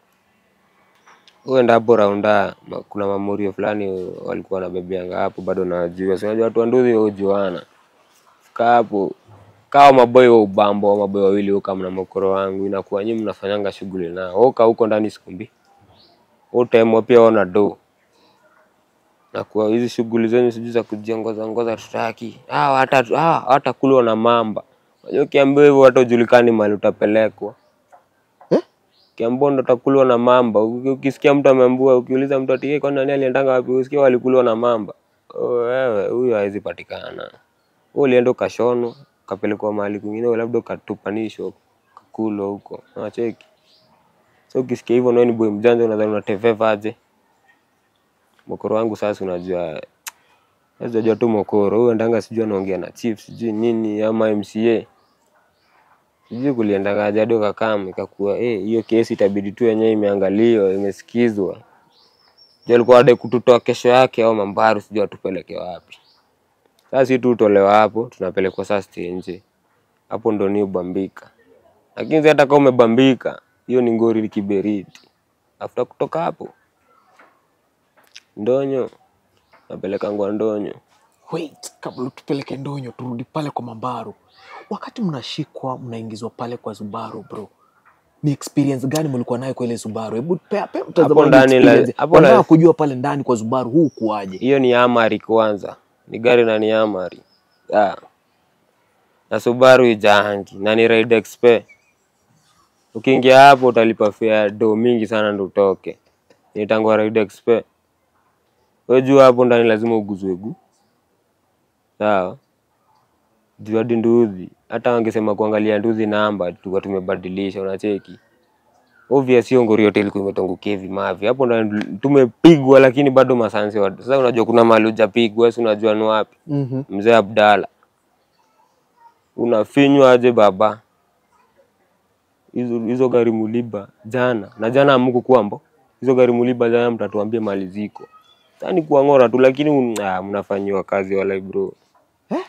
uenda hapo raunda ma- kuna mamurio fulani walikuwa wanabebeanga hapo bado nawajua si unajua watu wa nduthi hujuana fika hapo kawa maboy wa ubambo wa maboy wawili huka mna mokoro wangu inakuwa nyinyi mnafanyanga shughuli nao uka huko ndani sikumbi utemwa pia ona do na kwa hizi shughuli zenyu sijui za kujiongoza ngoza tutaki ah hata ah hata kulwa na mamba unajua ukiambiwa hivyo hata ujulikani mahali utapelekwa Eh? Kiambiwa ndo utakulwa na mamba. Uki- Ukisikia mtu ameambiwa, ukiuliza mtu ati "Eh, kwani nani aliendanga wapi? Usikia walikuliwa na mamba. Oh, wewe huyo hawezi patikana. Wewe ulienda ukashonwa, ukapelekwa mahali kwingine, wewe labda ukatupanishwa, ukakulwa huko. Unacheki? So ukisikia hivyo nawe ni boy mjanja unadhani unateveva aje? Mokoro wangu sasa unajua sasa unajua tu mokoro. Huyo ndanga sijui anaongea na chief sijui nini ama MCA. Sijui kuliendagaje hadi ukakam ikakuwa eh, hiyo kesi itabidi tu yenyewe imeangaliwa, imesikizwa. Ndio alikuwa adai kututoa kesho yake au mambaru sijui atupeleke wapi. Sasa si tu utolewa hapo, tunapelekwa sasa stage nje. Hapo ndo ni ubambika. Lakini hata kama umebambika, hiyo ni ngori kiberiti. Afuta kutoka hapo. Ndonyo. Napeleka ngwa ndonyo. Wait, kabla tupeleke ndonyo turudi pale kwa mambaru wakati mnashikwa mnaingizwa pale kwa zubaru bro ni experience gani mlikuwa nayo kwa ile zubaru hebu pea pea mtazamaji ndani la- experience. hapo Wanataka la- kujua pale ndani kwa zubaru huu kuaje hiyo ni amari kwanza ni gari na ni amari ah. na subaru ijahangi na ni ride expe ukiingia hapo utalipa fare do mingi sana ndo utoke nitangwa ride expe we juu hapo ndani lazima uguzwe gu sawa juu hadi nduthi hata wangesema kuangalia nduthi namba tulikuwa tumebadilisha unacheki obvious hiyo ngori yote ilikuwa imetongukia hivi mavi hapo ndo tumepigwa lakini bado masansi wa sasa unajua kuna mahali hujapigwa si unajua ni wapi mm-hmm. mzee Abdalla unafinywa aje baba hizo hizo gari muliba jana na jana amuku kwambo hizo gari muliba jana mtatuambia mali ziko sasa ni kuang'ora tu lakini un- ah, mnafanyiwa kazi wala bro Eh?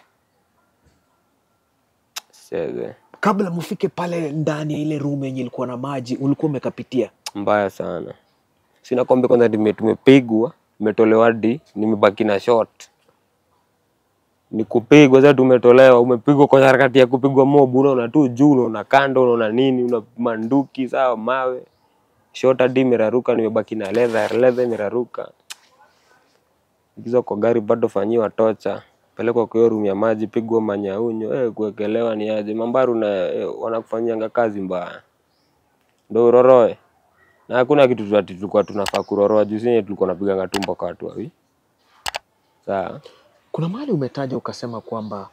Seze. kabla mfike pale ndani ya ile room yenye ilikuwa na maji ulikuwa umekapitia mbaya sana sina kombe kwanza nime- tumepigwa nimetolewa hadi nimebaki na short ni kupigwa sasa tumetolewa umepigwa kwa harakati ya kupigwa mob unaona tu juu unaona kando unaona nini una manduki sawa mawe short hadi imeraruka nimebaki na leather leather imeraruka hizo kwa gari bado fanyiwa tocha pelekwa kwa hiyo room ya maji pigwa manyaunyo eh kuwekelewa ni aje mambaru na eh, wanakufanyianga kazi mbaya ndo uroroe na hakuna kitu tu ati tulikuwa tunafaa kuroroa juu sinye tulikuwa napiganga tumbo kwa watu wawi sawa kuna mahali umetaja ukasema kwamba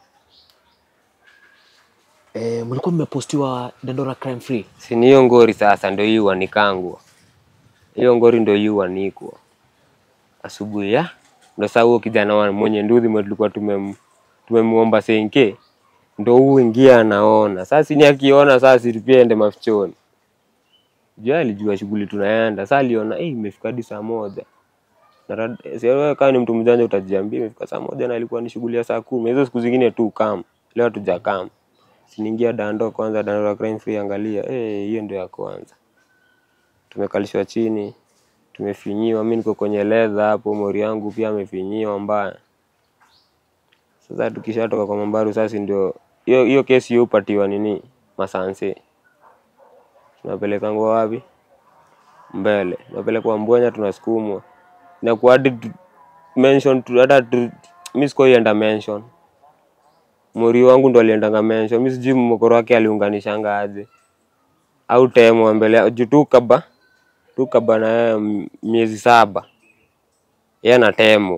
e, mlikuwa mmepostiwa dandora crime free si ni hiyo ngori sasa ndo hii wanikangwa hiyo ngori ndo hii wanikwa asubuhi ya ndo saa huo kijana wa mwenye nduthi mwe tulikuwa tumem tumemuomba senke ndo huu ingia anaona sasa ni akiona sasa pia ende mafichoni juu yeye alijua shughuli tunaenda sasa aliona eh imefika hadi saa moja na rad- si wewe kama ni mtu mjanja utajiambia imefika saa moja na ilikuwa ni shughuli ya saa kumi hizo siku zingine tu kam leo tuja kam siniingia dando kwanza dando la crime free angalia eh hiyo ndio ya kwanza tumekalishwa chini tumefinyiwa mi niko kwenye ledha hapo mori yangu pia amefinyiwa mbaya sasa tukishatoka kwa mambaru sasa ndio hiyo hiyo kesi hiyo upatiwa nini masanse tunapelekangwa wapi mbele tunapelekwa mbwenya tunasukumwa inakuwa hadi tu- mention tu- hata tu- mi sikuienda mention mori wangu ndo aliendanga mention mi sijui mokoro wake aliunganishanga aje au temwa mbele juu tu kaba tu kaba na yeye m- miezi saba yeye anatemwa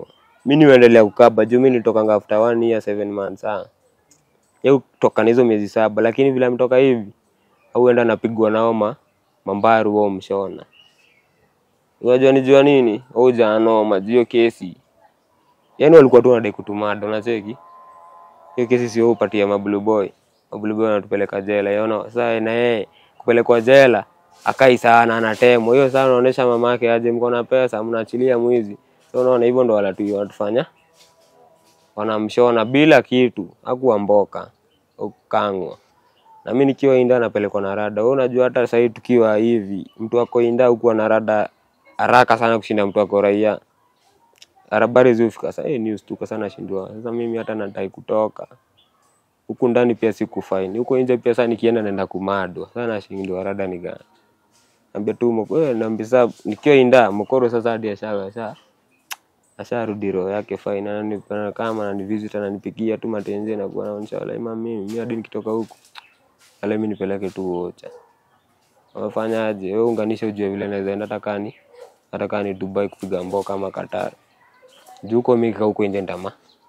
mi niendelea kukaba juu mi nitokanga after one year seven months ah. Yeye kutoka na hizo miezi saba, lakini vile ametoka hivi auenda napigwa nao ma mambaru wao mshona. Unajua nijua nini? Au janoma juu hiyo kesi. Yaani walikuwa tu wanadai kutumada, unacheki? Hiyo kesi sio upatia mablue boy. Mablue boy anatupeleka jela. Yaona sasa na yeye kupelekwa jela akai sana anatemwa. Hiyo sana unaonesha mamake aje mko na pesa mnaachilia mwizi. So unaona hivyo ndo walatu wanatufanya. Wanamshona bila kitu, hakuwa mboka. Ukangwa. Na mimi nikiwa inda napelekwa na rada. Wewe unajua hata sasa tukiwa hivi, mtu ako inda huku na rada haraka sana kushinda mtu ako raia. Habari zifika sasa, eh, news tuko sana shindwa. Sasa mimi hata nataka kutoka. Huku ndani pia siku fine. Huko nje pia sasa nikienda naenda kumadwa. Sasa nashindwa rada ni gani. Naambia tu mko eh, naambia sasa nikiwa inda mkoro sasa hadi ashawa sasa. Asharudi roho yake fine. Ananipenda kama ananivisit ananipigia tu matenzi na kuwa naonyesha wala mama mimi mimi hadi nikitoka huku. Wala mimi nipeleke tu ocha. Wamefanyaje? Wewe unganisha ujue vile naweza enda hata kani hata kani Dubai kupiga mboka ama Qatar. Juu huko mimi kaa huko nje ndama.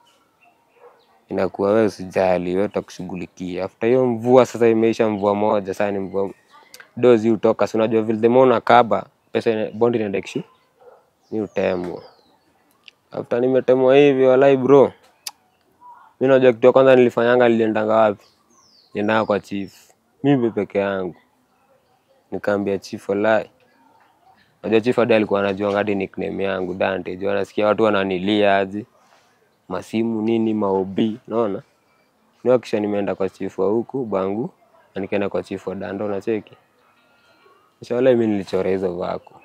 Inakuwa wewe usijali, wewe utakushughulikia. After hiyo mvua sasa imeisha mvua moja, sasa ni mvua dozi utoka. Si unajua vile the more unakaba, pesa ina- bond inaenda kishu. Ni utemwa. After nimetemwa hivi walai bro. Mimi najua kitu ya kwanza nilifanyanga niliendanga wapi? Niliendanga kwa chief. Mimi peke yangu. Nikaambia chief walai. Najua chief hadi alikuwa anajua hadi nickname yangu Dante. Juu anasikia watu wananilia aje. Masimu nini maobi, unaona? Niwa kisha nimeenda kwa chief wa huku bangu na nikaenda kwa chief wa Dando na cheki. Kisha wala mimi nilichora hizo vako.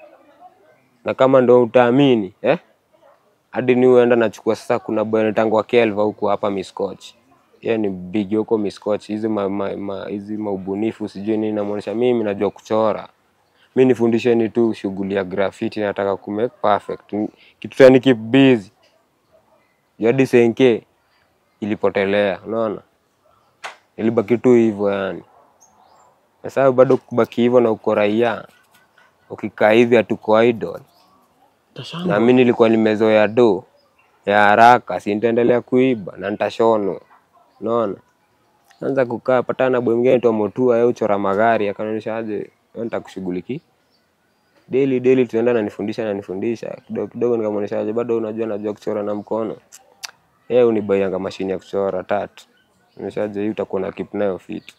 Na kama ndo utaamini, eh? Hadi ni uenda nachukua sasa kuna boy anaitangwa Kelva huku hapa Miscoach. Yeye ni big huko Miscoach. Hizi ma, ma, ma, hizi maubunifu sijui nini namuonesha mimi najua kuchora. Mimi nifundisheni tu shughuli ya graffiti nataka ku make perfect. Ni- Kitu cha ni keep busy. Juu hadi senke ilipotelea, unaona? Ilibaki tu hivyo yani. Sasa bado kubaki hivyo na uko raia. Ukikaa hivi hatuko idol. Na mimi nilikuwa nimezoea do ya haraka, si nitaendelea kuiba na nitashonwa. Unaona? Anza kukaa patana na boy mwingine anaitwa Motua, yeye uchora magari, akanionyesha aje, wewe nitakushughulikia. Daily daily tunaenda ananifundisha ananifundisha. Kidogo kidogo nikamwonyesha aje, bado unajua najua kuchora na mkono. Yeye unibaianga mashine ya kuchora tatu. Nimeshaje hii utakuwa na keep nayo fit.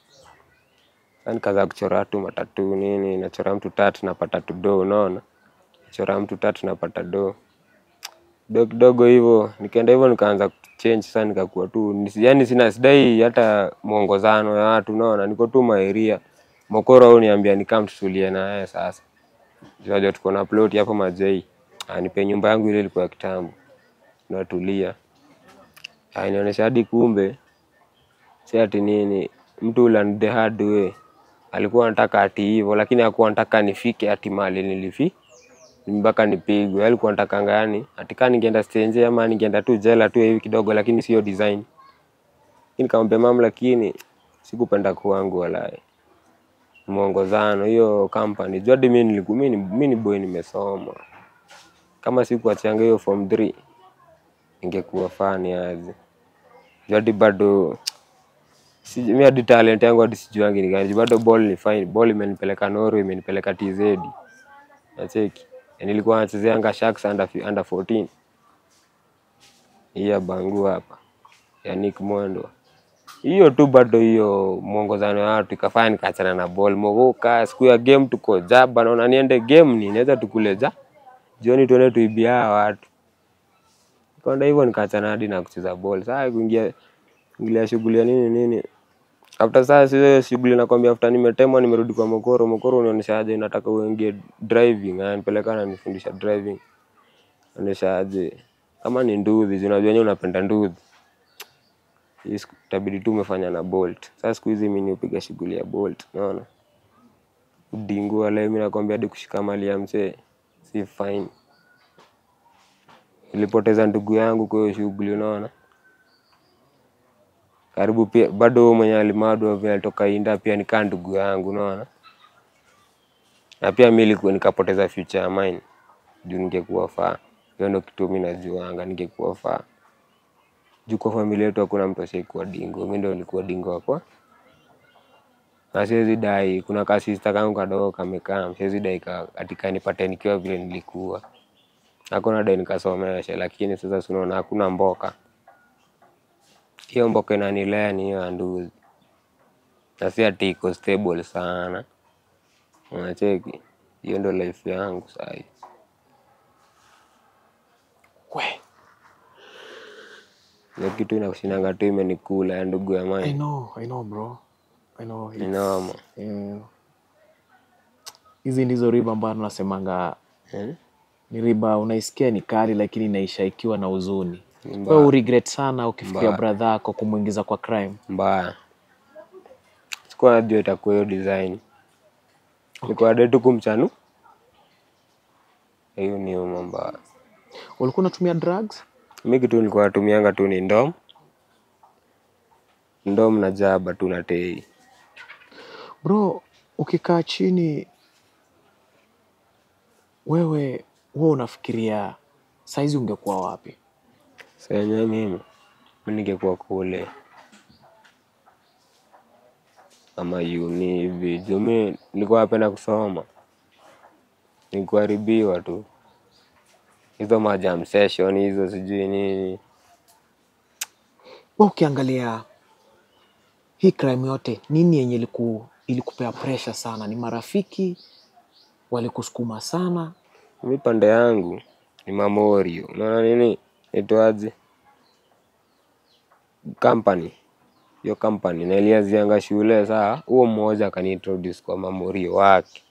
Sasa nikaanza kuchora tu matatu nini, nachora mtu tatu napata tu do, unaona? Chora mtu tatu napata do. Kidogo kidogo hivyo, nikaenda hivyo nikaanza kuchange sasa nikakuwa tu, nisi- yaani sina sidai hata mwongozano ya watu, unaona? Niko tu maeria. Mokoro au niambia nikam tutulie na yeye sasa. Unajua tuko na plot hapo Majei. Anipe nyumba yangu ile ilikuwa ya kitambo. Natulia. Ainionyesha hadi kumbe si ati nini mtu learn the hard way. Alikuwa anataka ati hivyo lakini hakuwa anataka nifike ati mali nilifi mpaka nipigwe. Alikuwa anatakanga yani ati kama ningeenda stage ama ningeenda tu jela tu hivi kidogo, lakini sio design. Lakini nikamwambia mama, lakini sikupenda kwangu walai mwongozano hiyo company. Juu hadi mimi nilikuwa mimi ni- mimi ni boy nimesoma. Kama sikuachanga hiyo form 3 ingekuwa fani aje. Juu hadi bado si mimi hadi talent yangu hadi sijuangi ni gani. Juu bado ball ni fine. Ball imenipeleka Norway, imenipeleka TZ. Nacheki. Na Nilikuwa nachezeanga Sharks under, fi- under 14. Hii ya Bangu hapa. Ya Nick Mwendwa. Hiyo tu bado hiyo mwongozano ya watu ikafanya nikaachana na ball. Mogoka siku ya game tuko jaba naona niende game ni naweza tukule ja. Jioni tuende tuibia hawa watu. Kwenda hivyo nikaachana hadi na kucheza ball. Sasa kuingia ingilia shughuli ya nini nini. After sasa hiyo shughuli nakwambia after nimetemwa nimerudi kwa Mokoro. Mokoro unionyesha aje nataka uingie driving. Ananipeleka ananifundisha driving. Onyesha aje kama ni nduthi, si unajua wenyewe unapenda nduthi. Hii siku- itabidi tu umefanya na Bolt. Sasa siku hizi mimi upiga shughuli ya Bolt, unaona? Udingua leo mimi nakwambia hadi kushika mali ya mzee si fine. Nilipoteza ndugu yangu kwa hiyo shughuli, unaona? Karibu pia bado huyo mwenye alimadwa vile alitoka Inda pia nikaa ndugu yangu, unaona? Na pia mimi nilikuwa nikapoteza future ya mine juu ningekuwa faa. hiyo ndo kitu mi najuanga ningekuwa faa juu kwa familia yetu hakuna mtu ashaikuwa dingo mi ndo nilikuwa dingo wakwa na siwezi dai kuna kasista kangu kadogo kamekaa siwezi dai ka- katika nipate nikiwa vile nilikuwa hakuna dai nikasomesha lakini sasa sunaona hakuna mboka hiyo mboka inanilea ni hiyo ya nduzi na si ati iko stable sana unacheki hiyo ndo life yangu sahi We, hiyo kitu inakushinanga tu imenikula ya ndugu ya I mai know, I know bro. I know. ni it's- noma eh, Hizi ndizo riba ambayo tunasemanga Eh? ni riba unaisikia ni kali lakini inaisha ikiwa na huzuni. Ni Wewe mbaya. uregret sana ukifikiria Mbaya. brother yako kumwingiza kwa crime. mbaya sikuwa najua itakuwa hiyo design nikuwa dai tu kumchanu hiyo ni uma mbaya Ulikuwa unatumia drugs? mi kitu nilikuwa natumianga tu ni ndom ndom na jaba tu na tei Bro, ukikaa chini wewe wewe unafikiria saizi ungekuwa wapi? senye mimi mi ningekuwa kule ama uni hivi juu mi nilikuwa napenda kusoma nikuharibiwa tu hizo majam session hizo sijui nini Wewe ukiangalia hii crime yote, nini yenye iliku, ilikupea pressure sana? Ni marafiki walikusukuma sana? mi pande yangu ni mamorio unaona nini itwaje company hiyo company naliazianga shule saa huo mmoja akaniintroduce kwa mamorio wake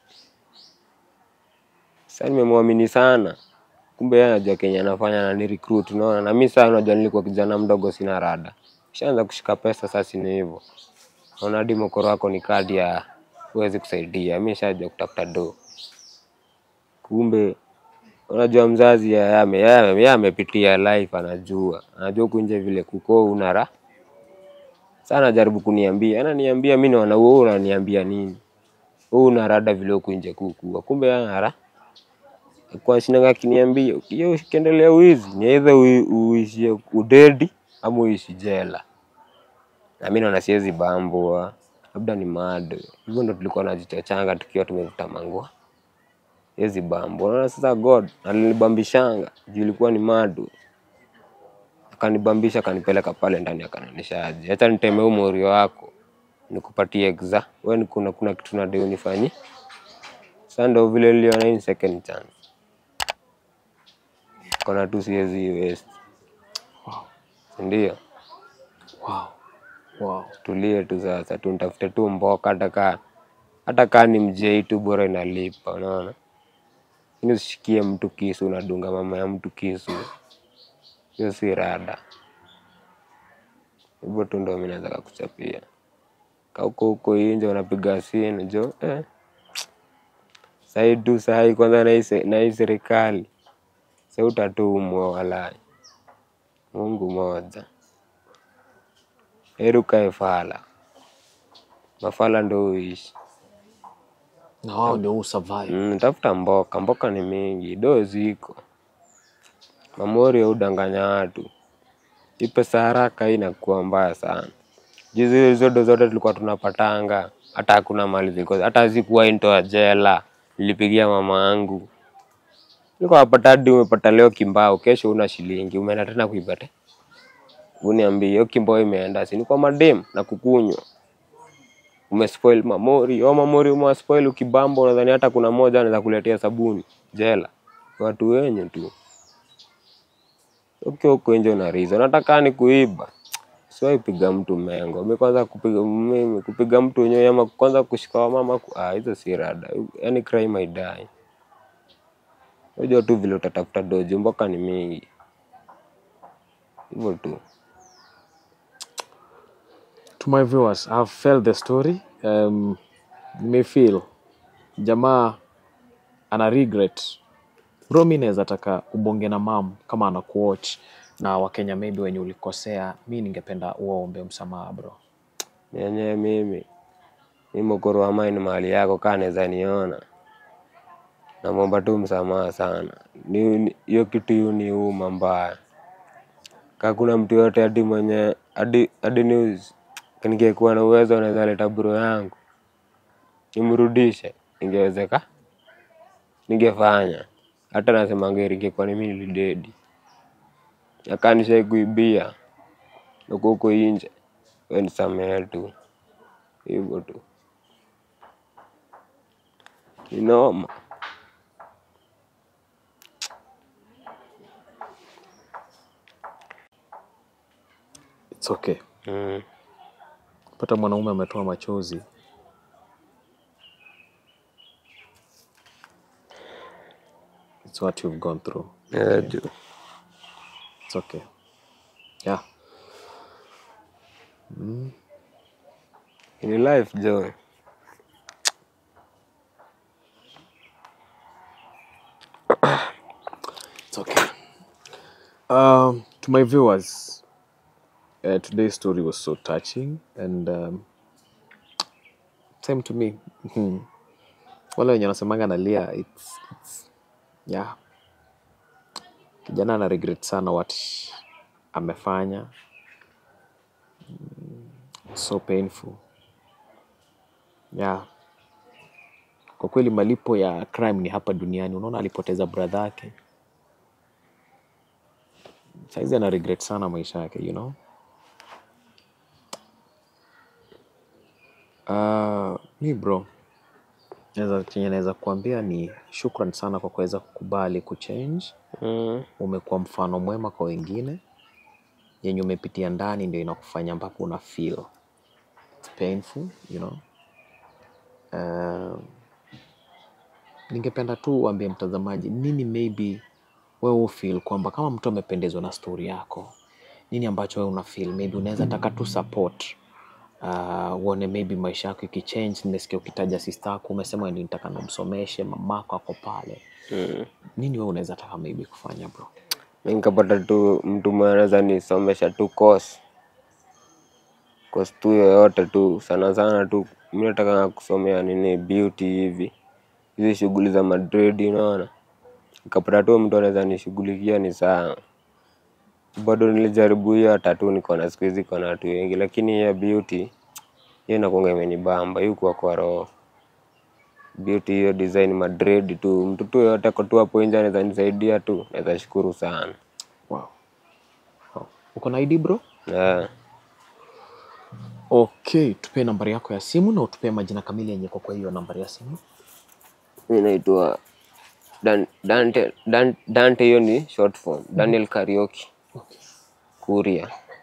sa nimemwamini sana kumbe yeye anajua kenye anafanya na ni recruit unaona na mi saa unajua nilikuwa kijana mdogo sina rada shaanza kushika pesa sasa ni hivyo naona hadi mokoro wako ni kadi ya huwezi kusaidia mi shajua kutafuta do kumbe unajua mzazi yeye ame- yeye ame- yeye amepitia life anajua anajua huku nje vile kuko unara sana anajaribu kuniambia ananiambia mi naona wewe unaniambia nini wewe una rada vile huku nje kukua kumbe yeye anara kwa shinanga akiniambia hiyo ukiendelea uizi ni either ui- uishie udedi ama uishi jela na mi naona siwezi bambwa labda ni mado hivyo ndo tulikuwa najichachanga tukiwa tumevuta mangua siwezi bambwa unaona sasa god alinibambishanga juu ilikuwa ni mado akanibambisha akanipeleka pale ndani akananisha aje acha niteme huu morio wako nikupatie exa we ni kuna, kuna kitu nadai unifanyie sasa ndo vile niliona hii ni second chance kona tu siwezi west Wow. sindio Wow. Wow. tulie tu sasa tu nitafute tu mboka hata kaa hata kaa ni mjei tu bora inalipa unaona ini usishikie mtu kisu unadunga mama ya mtu kisu hiyo si rada hivyo tu ndo mi naweza kakuchapia kauko huko inje unapiga sini jo eh. sahii tu sahii kwanza na hii se- na hii serikali sa utatumwa walai mungu moja heri ukae fala mafala ndo uishi Na wao ndio huu survive. Mm, tafuta mboka, mboka ni mingi, do ziko. Mamori udanganya watu. Hii pesa haraka hii inakuwa mbaya sana. Juzi hizo do zote tulikuwa tunapatanga, hata hakuna mali zilikuwa, hata zikuwa into jela. Nilipigia mama yangu. Nilikuwa napata hadi umepata leo kimbao, kesho una shilingi, umeenda tena kuipata. Uniambie hiyo kimbao imeenda, si ni kwa madem na kukunywa umespoil mamori au mamori umewaspoil ukibamba unadhani hata kuna moja anaweza kuletea sabuni jela watu wenye tu ukiwa huko nje una reason nataka ni kuiba siwahi piga mtu mengo mi kwanza kupiga mimi kupiga mtu wenyewe ama kwanza kushika wamama ku- ah, hizo si rada yani crime haidai unajua tu vile utatafuta doji mboka ni mingi hivyo tu To my viewers, I've felt the story. Um, may feel jamaa ana regret. Bro, mi naweza taka ubonge na mam kama ana kuwatch na Wakenya maybe wenye ulikosea, mi ningependa uwaombe msamaha bro. yenyewe mimi mi mokoro wa mine mahali yako kaa naweza niona namwomba tu msamaha sana. Ni ni- hiyo kitu yu ni uma mbaya. Ka kuna mtu yote hadi mwenye hadi hadi news ningekuwa na uwezo naweza leta bro yangu nimrudishe, ingewezeka, ningefanya. Hata nasema ngeri ingekuwa ni mimi nilidedi, akanisha kuibia uko huko inje, we nisamehe tu hivyo tu, ni noma. It's okay. Mm. Pata mwanaume ametoa machozi. It's what you've gone through. Yeah, ju. It's okay. Yeah. In life jo, It's okay. Um, to my viewers, uh, today's story was so touching and um, same to me. Mhm. Wale wenye wanasemanga nalia, it's, it's, yeah. Kijana ana regret sana what amefanya. Mm, So painful. Yeah. Kwa kweli malipo ya crime ni hapa duniani. Unaona alipoteza brother yake. Saizi ana regret sana maisha yake, you know. Uh, mi bro, naweza chenye naweza kuambia ni shukran sana kwa kuweza kukubali kuchange. mm. Umekuwa mfano mwema kwa wengine, yenye umepitia ndani ndio inakufanya mpaka una feel it's painful, you know. Uh, ningependa tu uambie mtazamaji nini maybe wewe ufeel kwamba kama mtu amependezwa na story yako, nini ambacho wewe una feel maybe unaweza taka tu support uh, uone maybe maisha yako ikichange. Nimesikia ukitaja sister yako, umesema ndio nitaka namsomeshe, mamako ako pale. Mm. Nini wewe unaweza taka maybe kufanya bro? Mi nikapata tu mtu mwenye anaweza nisomesha tu course course tu yoyote tu, sana sana tu mi nataka kusomea nini beauty hivi, hizi shughuli za Madrid, unaona. Nikapata tu mtu anaweza nishughulikia ni sawa. Bado nilijaribu hiyo hata tu niko na siku hizi iko na watu wengi, lakini hiyo beauty hiyo inakuanga imenibamba, hiyo kwa kwa roho beauty hiyo design Madrid tu, mtu tu yoyote ako tu hapo nje anaweza nisaidia tu, naweza shukuru sana Wow. Wow. Uko na ID bro? yeah. Okay, tupe nambari yako ya simu na utupe majina kamili yenye kwa kwa hiyo nambari ya simu. Mi naitwa Dan- Dante, Dan- Dante, hiyo ni short form. Daniel Karaoke Okay. Kuria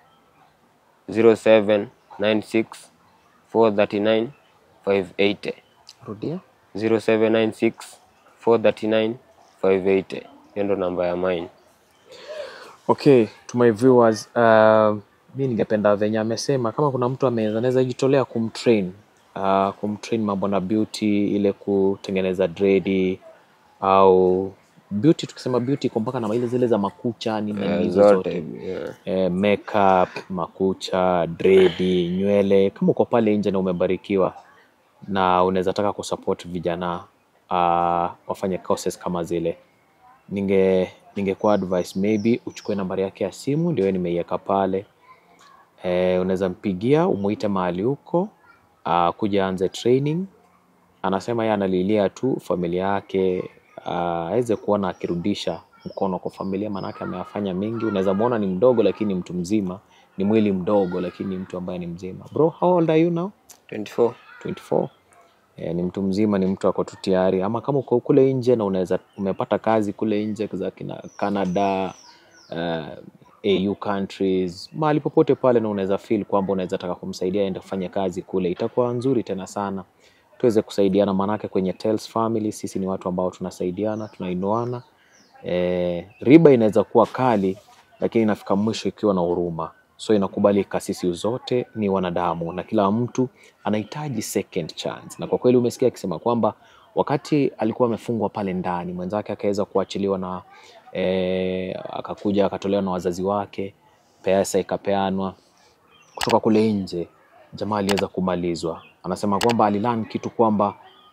0796 439 580 Rudia. 0796 439 580. Hiyo ndo namba ya mine. Okay, to my viewers, uh, mi ningependa venye amesema kama kuna mtu ame- anaweza jitolea kumtrain uh, kumtrain mambo na beauty ile kutengeneza dredi au beauty, tukisema beauty iko mpaka na ile zile za makucha nini na Eh, nini hizo zote zote hivi, yeah. eh, makeup, makucha, dredi, nywele. Kama uko pale nje na umebarikiwa na unaweza taka kusupport vijana uh, wafanye courses kama zile, ninge ningekuwa advice maybe uchukue nambari yake ya simu, ndio nimeiweka pale. Eh, unaweza mpigia umuite mahali huko uh, kuja anze training. Anasema yeye analilia tu familia yake ah, aweze kuona akirudisha mkono kwa familia, maanake ameyafanya mengi. Unaweza muona ni mdogo, lakini mtu mzima, ni mwili mdogo, lakini mtu ambaye ni mzima. Bro, how old are you now? 24 24 eh, ni mtu mzima, ni mtu ako tu tayari. Ama kama uko kule nje na unaweza umepata kazi kule nje za kina Canada, uh, AU countries, mahali popote pale, na unaweza feel kwamba unaweza taka kumsaidia aende kufanya kazi kule, itakuwa nzuri tena sana tuweze kusaidiana, maanake kwenye Tales Family sisi ni watu ambao tunasaidiana, tunainuana. Eh, riba inaweza kuwa kali, lakini inafika mwisho ikiwa na huruma, so inakubalika. Sisi zote ni wanadamu na kila mtu anahitaji second chance, na kwa kweli umesikia akisema kwamba wakati alikuwa amefungwa pale ndani, mwenzake akaweza kuachiliwa na eh, akakuja akatolewa na wazazi wake, pesa ikapeanwa kutoka kule nje, jamaa aliweza kumalizwa. Anasema kwamba alilan kitu kwamba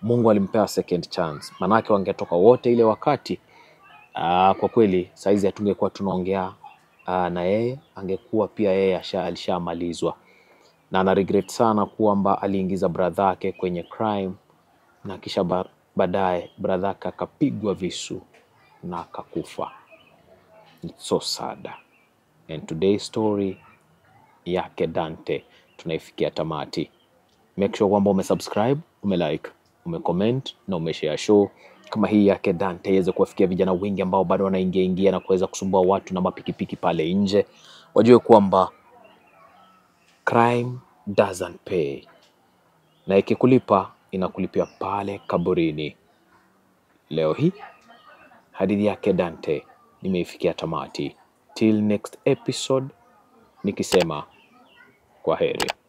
Mungu alimpea second chance, manake wangetoka wote ile wakati aa, kwa kweli saizi hatungekuwa tunaongea aa, na yeye, angekuwa pia yeye asha- alishamalizwa na ana regret sana kwamba aliingiza brother yake kwenye crime na kisha ba- baadaye brother yake akapigwa visu na akakufa. It's so sad. And today's story yake Dante tunaifikia tamati. Make sure kwamba umesubscribe, umelike, umecomment na umeshare show kama hii yake Dante iweze kuwafikia vijana wengi ambao bado wanaingia ingia na kuweza kusumbua watu na mapikipiki pale nje, wajue kwamba crime doesn't pay, na ikikulipa inakulipia pale kaburini. Leo hii hadithi yake Dante nimeifikia tamati. Till next episode, nikisema kwa heri.